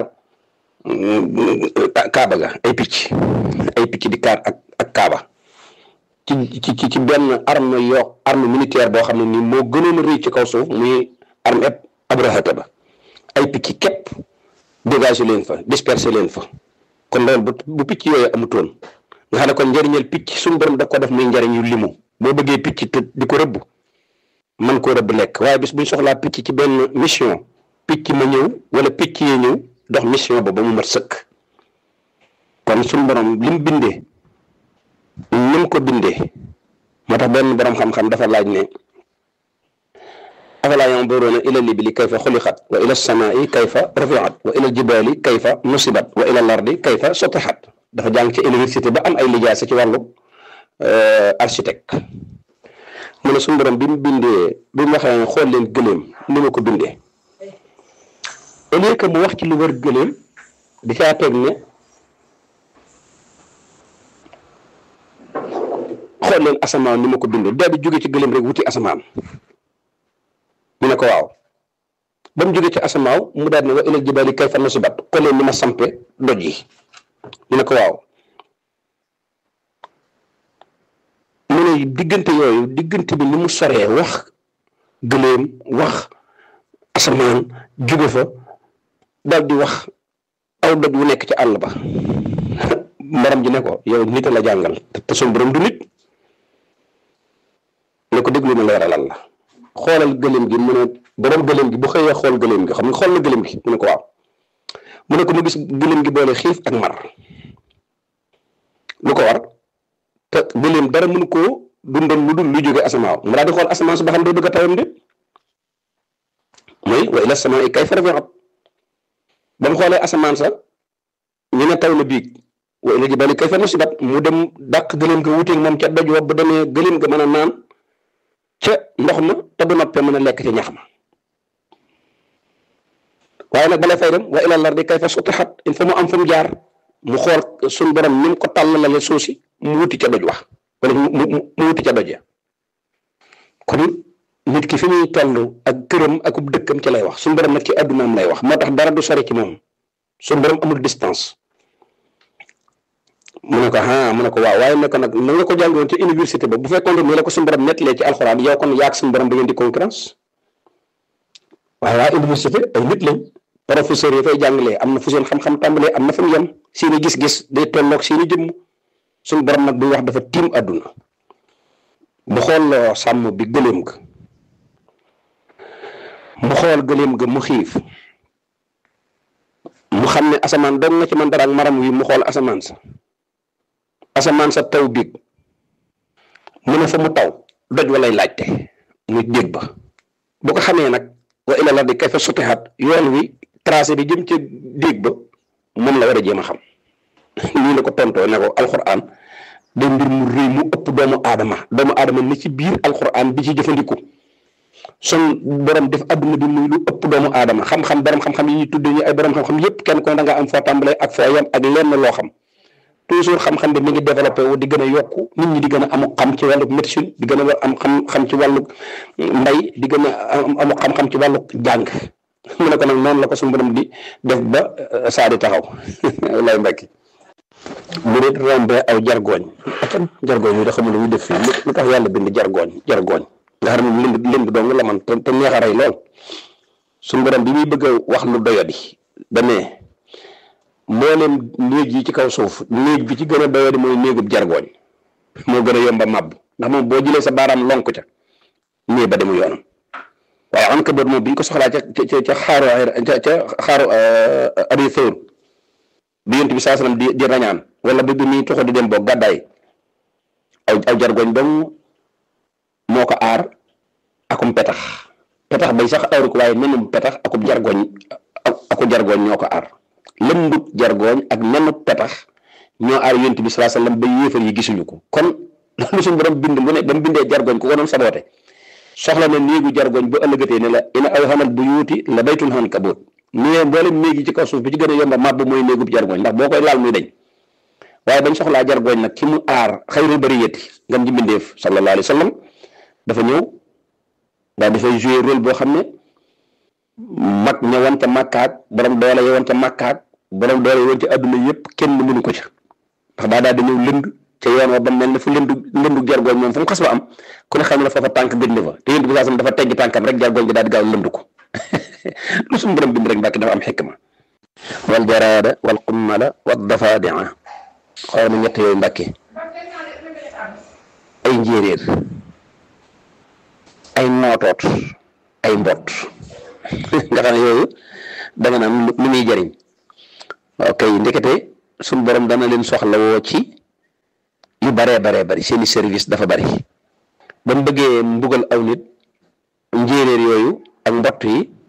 kaaba ga ay picc ay picc di kaar ak ak kaaba ci ci ci benn arme yoo arme militaire boo xam ne nii moo gënoon a rëy ci kaw suuf muy arme eb abrahata ba ay picc képp dégagé leen fa dispersé leen fa kon loolu bu bu picc yooyu amutoon nga xam ne kon njëriñal picc suñu borom daf ko def muy njëriñ yu limu boo bëggee picc te di ko rëbb man koo rëbb lekk waaye bis buñ soxlaa picc ci benn mission picc ma ñëw wala picc yee ñëw dox mission ba ba mu mat sëkk kon suñu borom li mu bindee ni mu ko bindee moo tax benn borom xam-xam dafa laaj ne afalaa yanduruuna ila libili kayfa xuliqat wa ila samaai kayfa rufiat wa ila jibaali kayfa nusibat wa ila lardi kayfa sotixat dafa jàng ci université ba am ay lijaasa ci wàllu architecte mu ne suñu borom bi mu bindee bi mu waxee xool leen gëléem ni ma ko bindee au lieu que mu wax ci lu wër gëléem di caa teg ne xool leen asamaan ni ma ko bindee daal di jóge ci gëléem rek wuti asamaan mu ne ko waaw ba mu jóge ci asamaaw mu daal ne wa ilal jibaali kayfa nusibat xool leen ni ma sampe doj yi mu ne ko waaw mu ne diggante yooyu diggante bi ni mu soree wax gëléem wax asamaan jóge fa daal di wax aw doj wu nekk ci àll ba mbaram ji ne ko yow nit a la jàngal te suñu borom du nit ne ko déglu ma leeralal la xoolal gëléem gi mu ne borom gëléem gi bu xëyee xool gëléem gi xam nga xool na gëléem gi mu ne ko waaw mu ne ko mu gis gëléem gi boole xiif ak mar lu ko war te gëléem dara mënu koo dundal lu dul lu jóge asamaaw mu daal di xool asamaan su ba xam day bëgg a tawam de mooy wa ila samaa kayfa rufiat ba mu xoolee asamaan sa ñu ne taw na biig wa ila jibaali kayfa nusibat mu dem dàq gëléem ga wuteeg moom ca doj wa ba demee gëléem ga mën a naan ca ndox ma te bu noppee mën a lekk ci ñax ma waaye nag balay fay dem wa ila lardi kayfa sutixat il faut mu am fu mu jaar mu xool suñ borom ni mu ko tàllalale suuf si mu wuti ca doj wax wala mu mu wuti ca doj ya kon nit ki fi muy toll ak këram ak dëkkam ci lay wax suñ borom nag ci addunaam lay wax moo tax dara du sori ci moom suñ borom amul distance mu ne ko ah mu ne ko waaw waaye ne ko nag na nga ko jàngoon ci université ba bu fekkoon ne la ko suñu borom nettalee ci alxuraan yow kon yaag suñu borom da ngeen di concurrence waaye waa université ay nit lañ professeurs yi fay jàngalee am na fu seen xam-xam tàmbalee am na fa mu yem seeni gis-gis day tolloog seeni jëmm suñu borom nag buy wax dafa tiim àdduna mu xool sàmm bi gëléem ga mu xool gëléem ga mu xiif mu xam ne asamaan doon na ci man dara ak maram wi mu xool asamaan sa asamaan sa taw biig mu ne fa mu taw doj walay laajte muy dégg ba bu ko xamee nag wa ila lardi kayfa sutihat yoon wi tracé bi jëm ca dégg ba moom la war a jéem a xam lii la ko tontoo ne ko alxuraan day mbir mu rëy mu ëpp doomu aadama doomu aadama ni ci biir alxuraan bi ci jëfandiku son borom def adduna bi muy lu ëpp doomu aadama xam-xam borom xam-xam yi ñuy tuddee ñu ay borom xam-xam yépp kenn ko da nga am foo tàmbalee ak foo yem ak lenn loo xam toujours xam-xam bi mi ngi développé wu di gën a yokku nit ñi di gën a amu xam ci wàllu médecine di gën a am xam-xam ci wàllu mbay di gën a amu xam-xam ci wàllu jàng mu ne ko nag noonu la ko suñu borom di def ba saa di taxaw lay mbekki bu dee rombee aw jargooñ atam jargooñ yi da xamul lu muy def fii lu tax yàlla bind jargooñ jargooñ nga xam ne lind lind dong la man te te neex a rey lool suñu borom bi muy bëgg a wax lu doyadi damee mboolem néeg yi ci kaw suuf néeg bi ci gën a doyadi mooy néegub jargooñ moo gën a yomba màbb ndax moom boo jëlee sa baaraam lonk ca néeg ba demu yoonam waaye am ka bët moom bi ñu ko soxlaa ca ca ca xaaru ca ca xaaru abi thawr bi yonent bi saa sallam di di rañaan wala bi bi muy toxo di dem boog gàddaay aw aw jargooñ dong moo ko aar akum petax petax bay sax aaru ko waaye nenum petax akub jargooñ aku jargooñ ñoo ko aar lëmbut jargooñ ak nenu petax ñoo aar yonent bi salaa sallam ba yéefar yi gisuñu ko kon loolu suñu borom bind mu ne ba mu bindee jargooñ ku ko doon saboote soxla na néegu jargooñ bu ëllëgatee ne la ina aw xamal bu yuuti la baytul xan kabóot nee mboolem néeg yi ci kaw suuf bi ci gën a yomba màbb mooy néegub jargooñ ndax boo koy laal muy dañ waaye bañ soxlaa jargooñ nag ci mu aar xayrul bariyati ngam ji mbindeef sallallahu alayhi wa sallam dafa ñëw daal dafay jouer rôle boo xam ne mag ña woon ca màkkaak borom doole ya woon ca màkkaak borom doole ya woon ca adduna yëpp kenn mënu ko ca ndax daa daal di ñëw lënd ca yoon wa ba mel ne fu lëndu lëndu jargooñ moom fu mu xas ba am ku ne xam ne foofa tànk gëj na fa te yéen bi saasam dafa teggi tànkam rek jargooñ bi daal di gaaw lëndu ko lu suñu borom bind rek mbàkki dafa am xikma wal jaraada wal qummala wal dafadia xool ma ñett yooyu mbàkki ay njéeréer ay nootoot ay mbott nga xam ne yooyu danga naan lu muy jariñ ok ndekete suñ borom dana leen soxla woo ci yu baree baree bari seeni service dafa bari ba mu bëggee mbugal aw nit njéeréer yooyu ak mbott yi